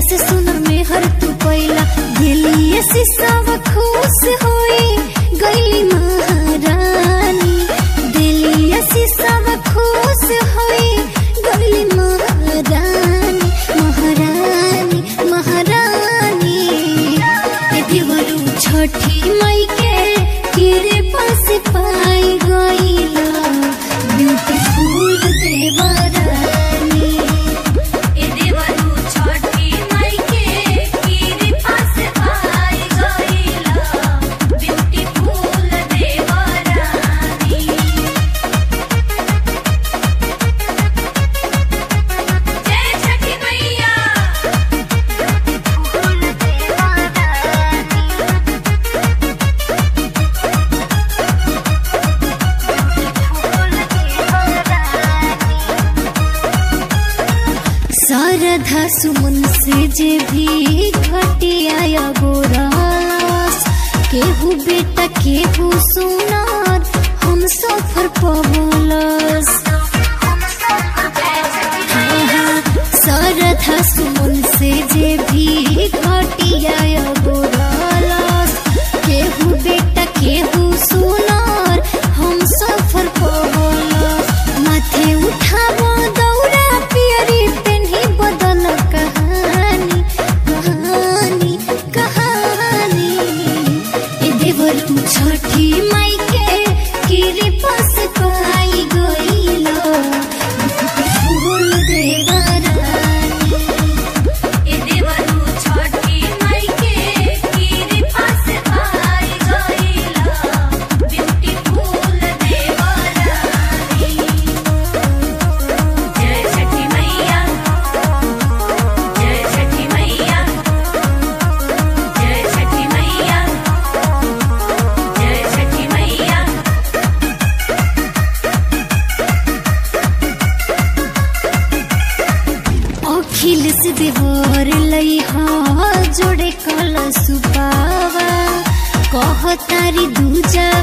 से सुनर में हर तू पैला दिलिए से सब खुश होई गईली महारानी दिलिए से सब खुश होई गईली महारानी महारानी महारानी ए देवरू छठी मई के तेरे पास पाई गईला ब्यूटीफुल देवरानी ए देवरू छठी माई के कीरी पास आई गईला ब्यूटीफुल देवरानी जय छठी मैया शारदा सुमन से जे भी घटिया गोरास केहू बेटा केहू सुनार हम सफर पवलस शारदा सुमन से जे भी घटिया गोरास केहू बेटा केहू सुनार हम सफर पवलस माथे उठावो दौरा पियरी पेन्ही बदल कहानी कहानी कहानी ए देवरू छठी माई के किरे पास पाई गईलो फूल देवरानी ए देवरू छठी माई के कीरी पास आई गईला ब्यूटीफुल देवरानी जय छठी मैया जय छठी मैया जय छठी मैया जय छठी मैया अखिल से देवर लइहा जोड़े कल सुपावा कह तारी दूजा